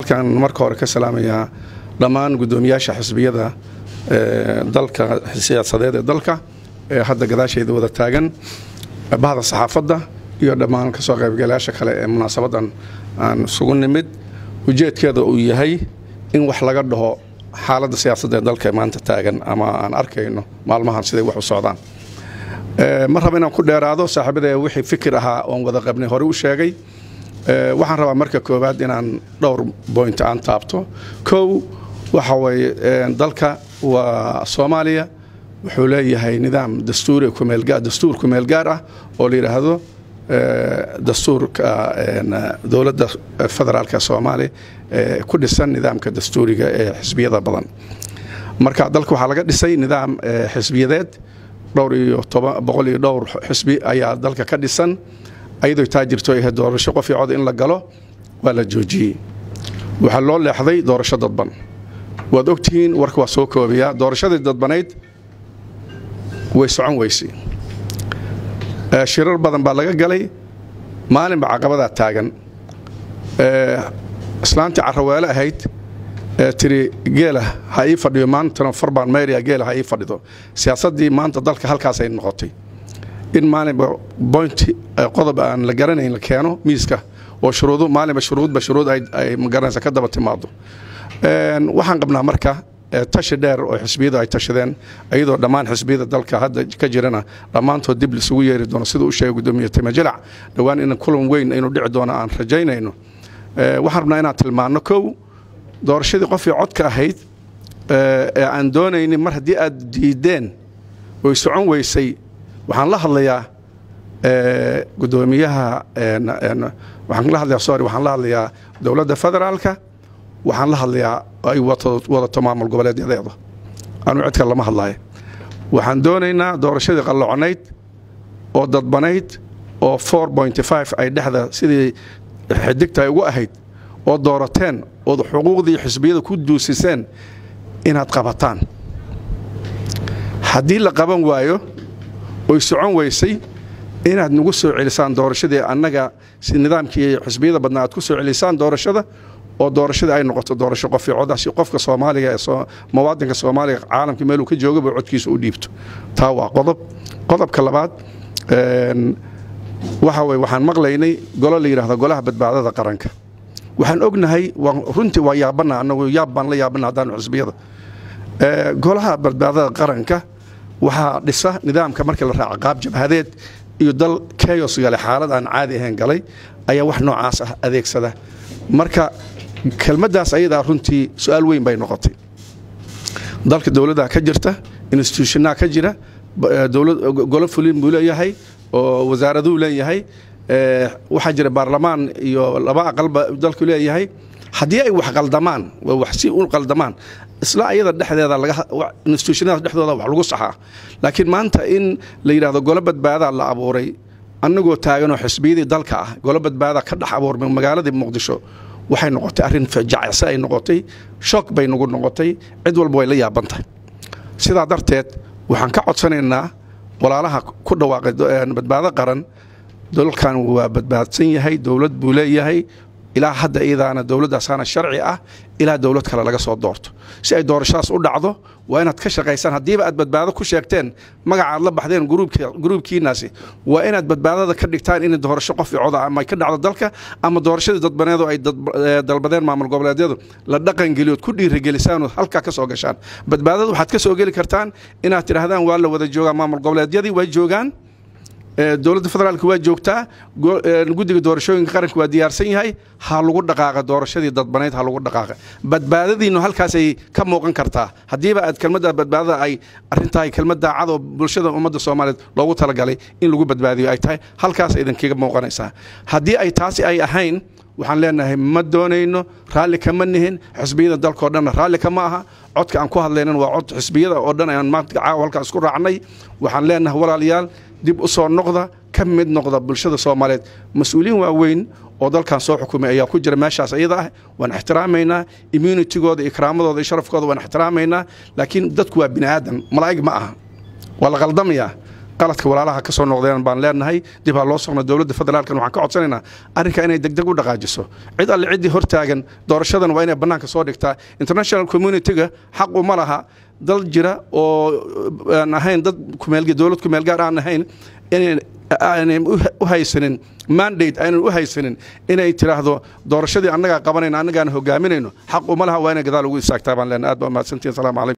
halkan marka hore ka salaamayaa dhammaan guddoomiyaasha xisbiyada dalka siyaasadeed ee dalka ee hadda gadaashayda wada taagan bahda saxaafadda iyo dhammaan kasoo qaybgalayaasha kale ee munaasabadan aan isugu nimid ujeedkeeda uu yahay in wax laga dhaho xaaladda siyaasadda ee dalka maanta taagan ama aan arkayno maalmahan siday wax u socdaan ma raba inaan ku dheeraado saaxiibada wixii fikir ahaa oon wada qabnay hore u sheegay waxaan rabaa marka koowaad inaan dhowr boint aan taabto kow waxa weye dalka waa soomaaliya wuxuu leeyahay nidaam dastuuri dastuur kumeel gaar ah oo la yidhaahdo dastuurka dowladda federaalka soomaaliya ku dhisan nidaamka dastuuriga ee xisbiyada badan marka dalka waxaa laga dhisay nidaam xisbiyadeed dhowr iyo boqol iyo dhowr xisbi ayaa dalka ka dhisan ayadoo taa jirto ahayd doorasho qof iyo cod in la galo waa la joojiyey waxaa loo leexday doorasho dadban waad ogtihiin warka waa soo koobayaa doorashadii dadbanayd way socon weysay shirar badan baa laga galay maalinba caqabadaa taagan islaantii carraweele ahayd tiri geela ha ii fadhiyo maantana farbaan mayria geela ha ii fadhido siyaasaddii maanta dalka halkaasay noqotay in maalinba boint qodob aan la garanayn la keeno miiska oo shuruudu maalinba shuruudba shuruud ay magaranaysa ka daba timaado waxaan qabnaa marka tashi dheer oo xisbiyadu ay tashadeen iyadoo dhammaan xisbiyada dalka hadda ka jirana dhammaantood dib lisugu yeeri doono siduu u sheegay gudoomiye timajalac dhowaan in kulan weyn inuu dhici doono aan rajaynayno waxaan rabnaa inaan tilmaanno kow doorashadii qofii codka ahayd ee aan doonaynin mar haddii aad diideen oy socon weysay waxaan la hadlayaa gudoomiyaha waxaan la hadlayaa sorry waxaan la hadlayaa dowladda federaalka waxaan la hadlayaa ay wadato maamul goboleedyadeeda anuu cidka lama hadlaayo waxaan doonaynaa doorashadii qalloocnayd oo dadbanayd oo ay dhexda sidii xidigta ay ugu ahayd oo doorateen ood xuquuqdii xisbiyada ku duusiseen inaad qabataan haddii la qaban waayo oy socon weysay inaad nagu soo celisaan doorashadii annaga si nidaamkii xisbiyada badnaa aad ku soo celisaan doorashada oo doorashadii ay noqoto doorasho qof coda si qofka soomaaliga ee muwaadinka soomaaliga caalamka meeluu ka joogaba codkiisa u dhiibto taa waa qodob qodobka labaad waxa weye waxaan maqlaynay golo la yidhahdo golaha badbaadada qaranka waxaan ognahay runtii waa yaabana anagu yaab baan la yaabana haddaanu xisbiyada golaha badbaadada qaranka waxaa dhisa nidaamka markii la raaca qaab jabhadeed iyo dal keyos gale xaalad aan caadi ahayn galay ayaa wax noocaas ah adeegsada marka kelmaddaas ayadaa runtii su-aal weyn bay noqotay dalka dowladdaa ka jirta institutionaa ka jira golo fulin buu leeyahay oo wasaaraduu leeyahay waxaa jira baarlamaan iyo laba aqalba dalku leeyahay haddii ay wax qaldamaan wax si u qaldamaan isla ayada dhexdeeda institutionada dhexdooda wax lagu saxaa laakiin maanta in la yidhahdo golo badbaadaa la abuuray annagoo taaganoo xisbiyadii dalka ah golo badbaada ka dhex abuurmay magaaladii muqdisho waxay noqotay arrin jacse ay noqotay shock bay nagu noqotay cid walba way la yaaban tahay sidaa darteed waxaan ka codsanaynaa walaalaha ku dhawaaqay badbaado qaran dalkan waa badbaadsan yahay dowlad buu leeyahay ilaa hadda iyadaana dowladdaasaana sharci ah ilaa dowlad kale laga soo doorto si ay doorashadaas u dhacdo waa inaad ka shaqaysaan haddiiba aad badbaado ku sheegteen magaca aad la baxdeen gruubkiinaasi waa inaad badbaadada ka dhigtaan in doorasho qof coda ama ka dhacdo dalka ama doorashadii dadbaneedu ay dalbadeen maamul goboleedyadu la dhaqangeliyood ku dhiirigelisaanoo halkaa ka soo gashaan badbaadada waxaad ka soo geli kartaan inaad tidhaahdaan waa la wada joogaa maamul goboleedyadii way joogaan dowladda federaalk waa joogtaa guddiga doorashooyinka qaranka waa diyaarsan yahay ha lagu dhaqaaqa doorashadii dadbanayd ha lagu dhaqaaqa badbaadadiinu halkaasay ka muuqan kartaa haddiiba aad kelmadda badbaadada ay arrintahay kelmad daacad oo bulshada ummadda soomaaliyeed loogu talagalay in lagu badbaadiyo ay tahay halkaas idinkaga muuqanaysaa haddii ay taasi ay ahayn waxaan leenahay ma doonayno raalli kama nihin xisbiyada dalkao dhanna raalli kama aha codka aan ku hadlaynan waa cod xisbiyada oo dhan aan maanta caawa halkaa isku raacnay waxaan leenahay walaalayaal dib u soo noqda ka mid noqda bulshada soomaaliyeed mas-uuliyiin waaweyn oo dalkan soo xukumay ayaa ku jira meeshaas iyada ah waan ixtiraamaynaa immunitigooda ikraamadooda iyo sharafkooda waan ixtiraamaynaa laakiin dadku waa bini aadan malaa'ig ma aha waa la qaldamayaa qaladka walaalaha ka soo noqdeen baan leenahay dib ha loo socno dowladda federaalkan waxaan ka codsanaynaa arrinka inay degdeg u dhaqaajiso cid alle ciddii hortaagan doorashadan waa inay bannaanka soo dhigtaa international community-ga xaq uma laha dal jira oo aan ahayn dad dowlad kumeel gaar aan ahayn aanay u haysanin mandate aanan u haysanin inay tiraahdo doorashadii annagaa qabanayna annagaan hogaaminayno xaq uma laha waa inay gadaal ugu istaagtaa baan leenahay aad baa mahadsantihin salamu calaykum